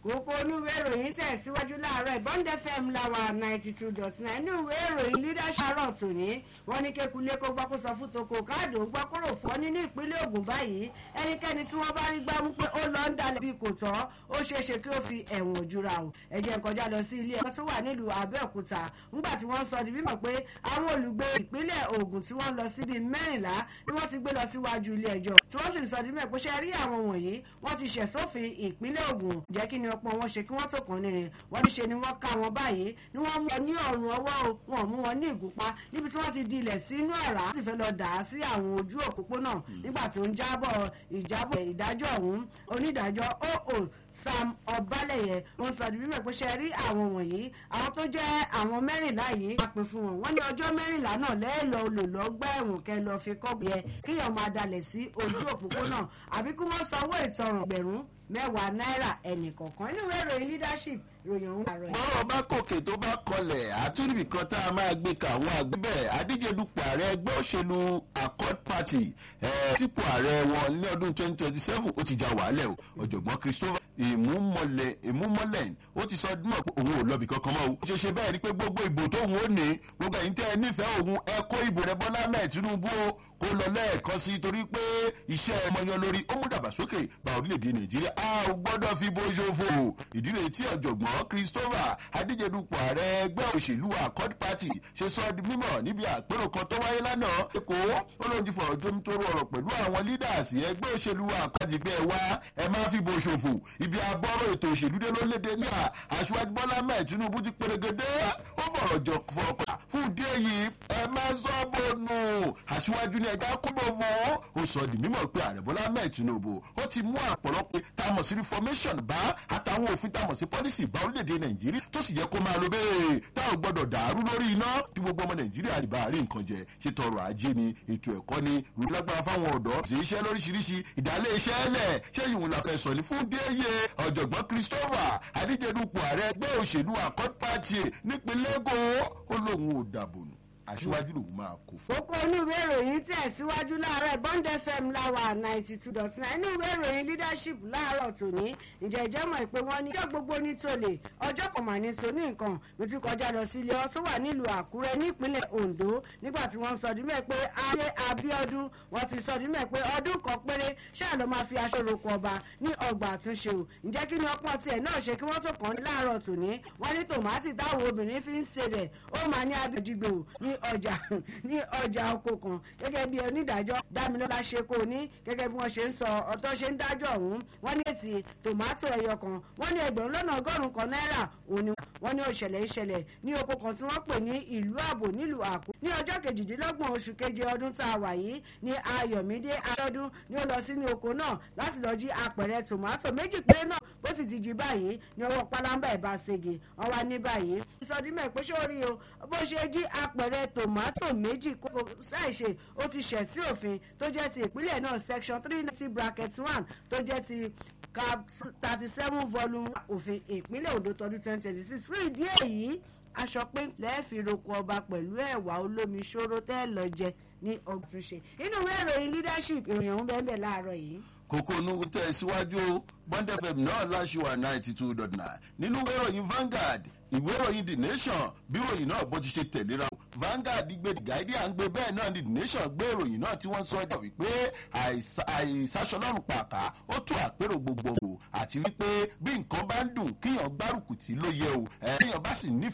kókó onúwé ìròyìn tẹ̀síwájú láàárọ̀ Bond FM láwa ninety two dot nine inú ìwé ìròyìn leadership àárọ̀ tòní wọ́n ní kékulé kó gbọ́ kó sọ fún toko káàdì ó gbọ́ kóró fọ́ nínú ìpínlẹ̀ Ògùn báyìí ẹnikẹ́ni tí wọ́n bá rí gbámú pé ó lọ ń dalẹ̀ bí kò tọ́ ó ṣeé ṣe kí ó fi ẹ̀wọ̀n ojúra o ẹ jẹ́ n kọjá lọ sí ilé ẹ̀kọ́ tó wà nílùú Abẹ́òkúta ńgbà tí wọ́n sọ di mímọ̀ pé àwọn olùgbé ìpínlẹ̀ Ògùn tí wọ́n lọ síbi mẹ́rìnlá ni wọ́n ti gbé lọ síwájú ilé ẹjọ́ tí wọ́n sì sọ di mímọ̀ pé ṣe rí àwọn wọ̀nyí wọ́n ti ṣẹ̀ sófin ìpínlẹ̀ Ògùn jẹ́ kí ni ọ̀pọ̀ wọn ṣe kí wọ́n tó kàn nírin wọ́n ní ṣe ni wọ́n ká wọn báyìí ni wọ́n mú wọn ní ọ̀rùn ọwọ́ o wọn mú wọn ní ìgúnpá níbi tí wọ́n ti di ilẹ̀ sínú ọ̀rá sì fẹ́ lọ dà á sí àwọn ojú òpópónà nígbà tó ń jábọ̀ ìjábọ̀ ìdájọ́ ọ̀hún onídàájọ́ oo sam ọbalẹyẹ wọn sọ di mímọ̀ pé ṣe rí àwọn wọ̀nyí àwọn tó jẹ́ àwọn mẹ́rìnlá yìí wọ́n pè fún wọn wọ́n ní ọjọ́ mẹ́rìnlá náà lẹ́ẹ̀lọ olùlọ́gbà ẹ̀wọ̀n kẹ lọ fi kọ́ yẹ kíyàn máa dalẹ̀ sí ojú òpópónà àbí kí wọ́n sanwó ìtanràn gbẹ̀rún mẹ́wàá náírà ẹnì kọ̀ọ̀kan nínú ìwé ìròyìn leadership ìròyìn ọ̀hún àárọ̀ yìí. bọ́rọ̀ bá kòkè tó bá kọlẹ̀ àtúndì kan tá a máa gbé ka àwọn àgbẹ̀ adíje dupò ààrẹ ẹgbẹ́ òṣèlú accord party sípò ààrẹ wọn ní ọdún twenty twenty seven ó ti já wàhálẹ̀ o ọ̀jọ̀gbọ́n christopher ìmúmọ́lẹ̀ ìmúmọ́lẹ̀ ó ti sọ dímọ̀ pé òun ò lọ́bì kankan mọ́ o. ó ṣe ṣe bẹ́ẹ̀ ni pé gbogbo ìbò tóun ó ní gbogbo ẹ̀yin tẹ́ ẹ nífẹ̀ẹ́ òun ẹ kó ìbò rẹ Bọ́lá mẹ́ẹ̀ Tinubu o kó lọ lẹ́ẹ̀kan sí torí pé iṣẹ́ ọmọ yan lórí ó mú dàgbàsókè bá orílẹ̀-èdè Nàìjíríà a ò gbọ́dọ̀ fi bó ṣòfò ìdílé tí ọ̀jọ̀gbọ́n Christopher adíjedupò ààrẹ ẹgbẹ́ òṣèlú Accord Party ṣe sọ di mímọ̀ níbi àpérò kan tó wáyé lánàá Èkó ó lóun ti fọ̀rọ̀ jómi tó rọrọ̀ pẹ̀lú àwọn leaders ẹgbẹ́ òṣèlú Accord gbẹ wá ẹ má fi bó ṣòfò ibi abọ́rọ̀ ètò òṣèlú dé lórílẹ̀‐èdè náà aṣíwájú Bọ́lá mẹ́ẹ̀ Tinubu ti pèrègèdè ó fọ̀rọ̀ jọ fọ̀ọ̀kà fún ìdí èyí ẹ má sọ bọ́ọ̀nù aṣíwájú ní ẹja kúbọ̀ fún ó sọ di mímọ̀ pé ààrẹ Bọ́lá mẹ́ẹ̀ Tinubu ó ti mú àpọ̀lọpọ̀ tá a mọ̀ sí reformation bá àtàwọn òfin tá a mọ̀ sí policy bá orílẹ̀‐èdè Nàìjíríà tó sì yẹ kó máa lo bẹ́ẹ̀ tá ò gbọ́dọ̀ dàrú lórí iná tí gbogbo ọmọ Nàìjíríà rí bá rí nǹkan jẹ ṣe tọrọ ajé ni ètò ẹ̀kọ́ ni rúlágbára fáwọn ọ̀dọ́ ṣe iṣẹ́ lóríṣiríṣi ìdálé iṣẹ́ ẹlẹ̀ ṣé ìwọ̀n la fẹ́ sọ ní fún déyé ọ̀jọ̀gbọ́n Christopher adíjedupò ààrẹ ẹgbẹ́ òṣèlú Accord Party nípínlẹ̀ Èkó ó lóun ò dàbò nù aṣíwájú lòun máa kó fún. kókó inú ìwé ìròyìn tẹ̀síwájú láàárọ̀ Bond FM láwà ninety two dot nine inú ìwé ìròyìn leadership láàárọ̀ tòní ǹjẹ́ ìjẹ́ mọ̀ pé wọ́n ní ọjọ́ gbogbo ní tòlè ọjọ́ kan mà ní tòní nǹkan mo ti kọjá lọ sí ilé ọ tó wà nílùú Àkúrẹ́ nípínlẹ̀ Ondo nígbà tí wọ́n sọ ọdún mẹ́ pé ayé Abíọ́dún wọ́n ti sọ ọdún mẹ́ pé ọdún kan péré ṣáà ló máa fi aṣọ roko ọba ní ọgbà àtúnṣe o ǹjẹ́ kí ni ọpọ́n tiẹ̀ náà ṣe kí wọ́n tó kàn án láàárọ̀ tòní wọ́n ní tòmátì táwọn obìnrin fi ń ṣe rẹ̀ ó máa ní abẹ́jìgbò ní ọjà ní ọjà oko kan gẹ́gẹ́ bí onídàájọ́ dámilọ́lá ṣe kó ní gẹ́gẹ́ bí wọ́n ṣe ń sọ ọ̀tọ́ ṣe ń dájọ́ ọ̀hún wọ́n ní ètì tòmátò ẹyọ kan wọ́n ní ẹgbẹ̀rún lọ́nà ọgọ́rùn-ún kan náírà òní wọ́n ní òṣẹ̀lẹ̀ ìṣẹ̀lẹ̀ ní oko kan tí wọ́n pè ní ìlú ààbò nílùú àkú ní ọjọ́ kejìdínlọ́gbọ̀n oṣù keje ọdún tá a wà yìí ní ayọ̀mídé aṣọ́dún ní ó lọ sínú oko náà láti lọ jí apẹ̀rẹ̀ tòmátò méjì péré náà bó sì ti jí báyìí ní ọwọ́ pálábá ẹ̀ bá ṣègè wọ́n wá ní báyìí ìsọdímọ̀ pé sórí o bó ṣe jí apẹ̀rẹ̀ tòmátò méjì kókó ṣàìṣe ó ti ṣẹ̀ sí òfin tó jẹ́ ti ìpínlẹ̀ náà section three ninety bracket one tó jẹ́ ti cap thirty seven volume òfin ìpínlẹ̀ Ondo tọdún twenty twenty six fún ìdí èyí aṣọ pé lẹ́ẹ̀fì roko ọba pẹ̀lú ẹ̀wà olómi ṣòro tẹ́ lọ jẹ ní ọ̀túnṣe inú ìwé ìròyìn leadership ìròyìn ọ̀hún bẹ́ẹ̀ bẹ́ẹ̀ láàárọ̀ yìí kókó nu tẹ̀ síwájú Bond FM náà láṣìwà ninety two dot nine nínú ìwé ìròyìn Vanguard ìwé ìròyìn The Nation bí ìròyìn náà bó ti ṣe tẹ̀léra Vanguard gbé The Guardian gbé bẹ́ẹ̀ náà ni The Nation gbé ìròyìn náà tí wọ́n sọ ọjà wípé àìsàṣọlọ́run pàká ó tó àpérò gbogbogbò àti wípé bí nǹkan bá ń dùn kíyàn gbárùkù tí ló yẹ o ẹ̀yàn bá sì nífẹ̀ẹ́.